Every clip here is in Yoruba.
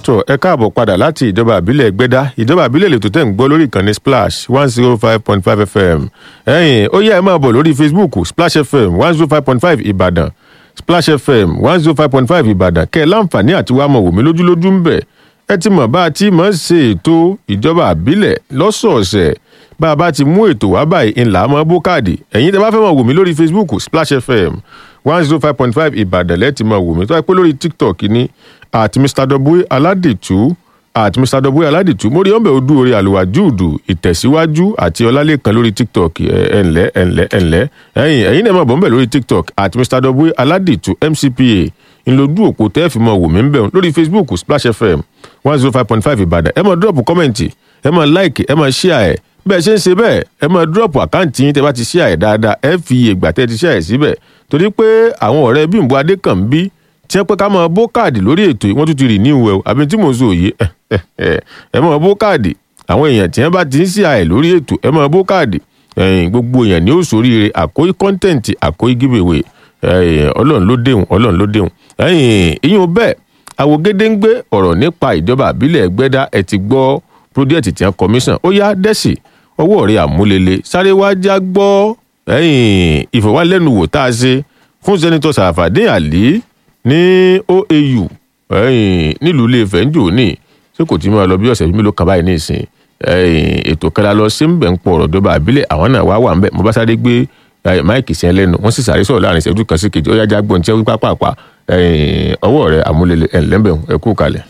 tó ẹ káàbọ̀ padà láti ìjọba àbílẹ̀ gbẹ́dá ìjọba àbílẹ̀ lè tó tẹ̀ ń gbọ́ lórí ìkànnì splash one zero five point five fm ẹ̀yìn ó yẹ ẹ máa bọ̀ lórí facebook splash fm one zero five point five ìbàdàn splash fm one zero five point five ìbàdàn kẹ́ ẹ láǹfààní àti wàá mọ̀ wòmí lójúlójú ń bẹ̀ ẹ ti mọ̀ bá a ti mọ̀ ṣe ètò ìjọba àbílẹ̀ lọ́sọ̀ọ̀sẹ̀ bá a bá ti mú ètò wá báyìí ńlá mọ́ bó káàdì ẹ̀yin tẹ́ bá fẹ́ mọ̀ wòmí lórí facebook splash fm one zero five point five ìbàdàn lẹ́ẹ̀tì mọ̀ wòmí tó wáyé pé lórí tiktok ní at mr w aládìtú at mr w aládìtú mórí ọ̀bẹ odú orí àlùwàjúùdù ìtẹ̀síwájú àti ọlálẹ́kan lórí tiktok ẹ̀ ǹlẹ́ ẹ̀ ǹlẹ́ ẹ̀ ǹlẹ́ ẹ̀yìn ẹ̀yin náà mọ̀ bọ́ ń bẹ̀ lórí tiktok at mr w aládìtú mcpa ńlọdún òpó tẹ́ fi mọ wò mí ń bẹ̀ lórí facebook splash fm one zero five point five ìbàdàn ẹ máa drop kọ́mẹ̀ntì ẹ máa like ẹ máa share ẹ̀ bẹ́ẹ̀ ṣe ń ṣe bẹ́ẹ̀ ẹ máa drop àkáǹtì yín tẹ́ bá ti share ẹ̀ dáadáa ẹ fi ìgbà tẹ́ ti share ẹ̀ síbẹ̀ torí pé àwọn ọ̀rẹ́ bímbọ adékànbí tí wọ́n pẹ́ ká máa bó káàdì lórí ètò yìí wọ́n tún ti rì ní ìwẹ̀ o àbí tí mò ń sọ òye ẹ máa bó káàdì àwọn èèyàn tí wọ́n bá ti ń share ẹ̀ lórí ètò ẹ máa bó káàdì gbogbo èèyàn ní òṣòríire àkóyí kọ́ńtẹ̀ǹtì àkóyí giveaway ọlọ́run ló déhùn ọlọ́run ló déhùn ìyún bẹ́ẹ̀ àwògede ń gbé ọ̀rọ̀ nípa ìjọba àbílẹ̀ ẹgbẹ́dá ẹ ti gbọ́ project tí wọ́n commission ó yá dẹ́sì ọwọ́ rẹ̀ àmúlele sáré wá já gbọ́ ìfọ̀wálẹ́nuwò tá a ṣe fún sẹ́nitọ́ sàràfàdé àlí ní oau nílùú ilé-ifẹ̀ ń jò ní ṣé kò tí máa lọ bí ọ̀sẹ̀ mélòó kan báyìí ní ìsìn ètò kẹta lọ sí ń bẹ̀ ń pọ̀ ọ̀rọ̀ ìjọba àbílẹ̀ àwọn náà wá wà ń bẹ̀ mo bá sáré gbé máìkì sí ẹ lẹ́nu wọ́n sì sáré sọ̀rọ̀ láàrin ìṣẹ́jú kan sí kejì ó yá já gbọ́n tí wọ́n pápá ọwọ́ rẹ̀ àmúlele ẹ̀ ńlẹ́bẹ̀ ẹ kú kalẹ̀.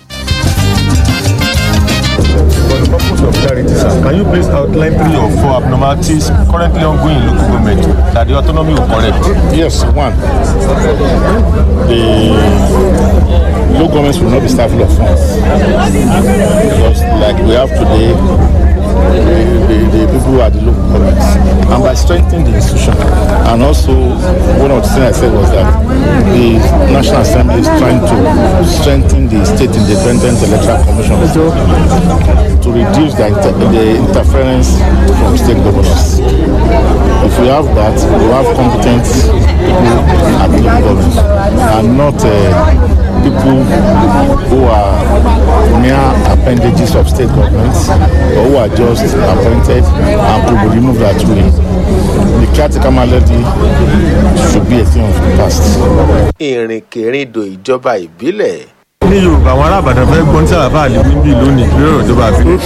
For the purpose of clarity, sir, can you please outline three or four abnormalities currently ongoing in local government that the autonomy will correct? Yes, one. The local governments will not be starved of funds. Because like we have today, the, the, the people at the local governments. And by strengthening the institution, and also one of the things I said was that the National Assembly is trying to strengthen the state independent electoral commission to reduce the, inter- the interference from state governors. If we have that, we have competent people at the local government and not uh, people who are mere appendages of state governments or who are just appointed and could be removed at will. The caretaker malady should be a thing of the past. ìrìnkèrindò ìjọba ìbílẹ̀ ní yorùbá àwọn arábàdàn fẹ́ gbọ́n tí àlàfà àlè níbí lónìí lórí ọ̀rọ̀ ìjọba àbílẹ̀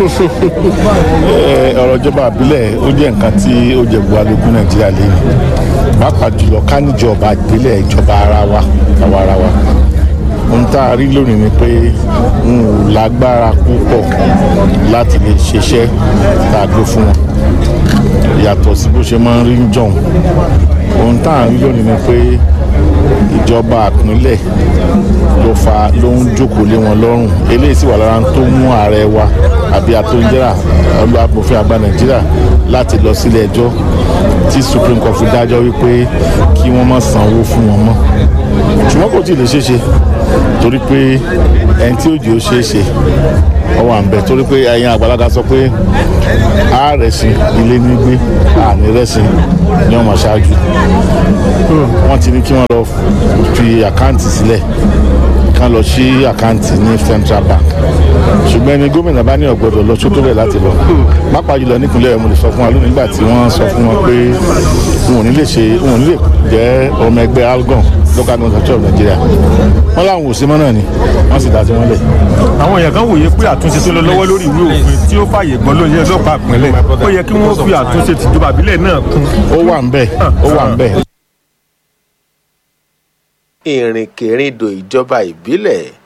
Eh, ọ̀rọ̀ ìjọba àbílẹ̀ ó jẹ́ nǹkan tí ó jẹ bu alógún nàìjíríà lẹ́yìn pàápàá jùlọ ká níjọba ìbílẹ̀ ìjọba ara wa àwa ara wa ohun tá a rí lónìí ni pé n ò lágbára púpọ̀ láti lè ṣiṣẹ́ tá a gbé fún wọn yàtọ̀ sí bó ṣe máa ń rí ń jọ̀hún ohun tá a rí lónìí ni pé ìjọba àpínlẹ̀ ló fa ló ń jókòó lé wọn lọ́rùn eléyìí sì wà lára tó mú ààrẹ wa àbí atóńjẹ́rà olùwàbòfin àgbà nàìjíríà láti lọ sílé ẹjọ́ tí supreme court fi dájọ́ wípé kí wọ́n má sanwó fún wọn mọ́ ṣùgbọ́n kò tí ì lè ṣeé ṣe torí pé ẹni tí òjò ṣeé ṣe ọwọ́ à ń bẹ̀ torí pé ẹ̀yin àgbàlagbà sọ pé àárẹ̀sìn ilé ní gbé àní rẹ̀sìn ní ọmọ ṣáájú wọ́n ti ní kí wọ́n lọ fi àkáǹtì sílẹ̀ kán lọ sí àkáǹtì ní central bank ṣùgbọ́n ẹni gómìnà bá ní ọ̀gbọ́dọ̀ lọ sótó bẹ̀ láti lọ pápá jùlọ nípínlẹ̀ mo lè sọ fún wa lónìí nígbà tí wọ́n sọ fún wọn pé wọn ò ní lè ṣe wọn ò ní lè jẹ́ ọmọ ẹgbẹ́ algon local government of nigeria wọ́n láwọn ò sí mọ́ náà ni wọ́n sì dá sí wọn lẹ̀. àwọn èèyàn kan wòye pé àtúnṣe tó lọ lọ́wọ́ lórí ìwé òfin tí ó fààyè gbọ́n lóye ọlọ́pàá ìpínlẹ̀ ó yẹ kí wọ́n fi àtúnṣe tìjọba àbílẹ̀ náà kún. ó wà ń bẹ̀ ó wà ń bẹ̀. ìrìnkèrindò ìjọba ìbílẹ̀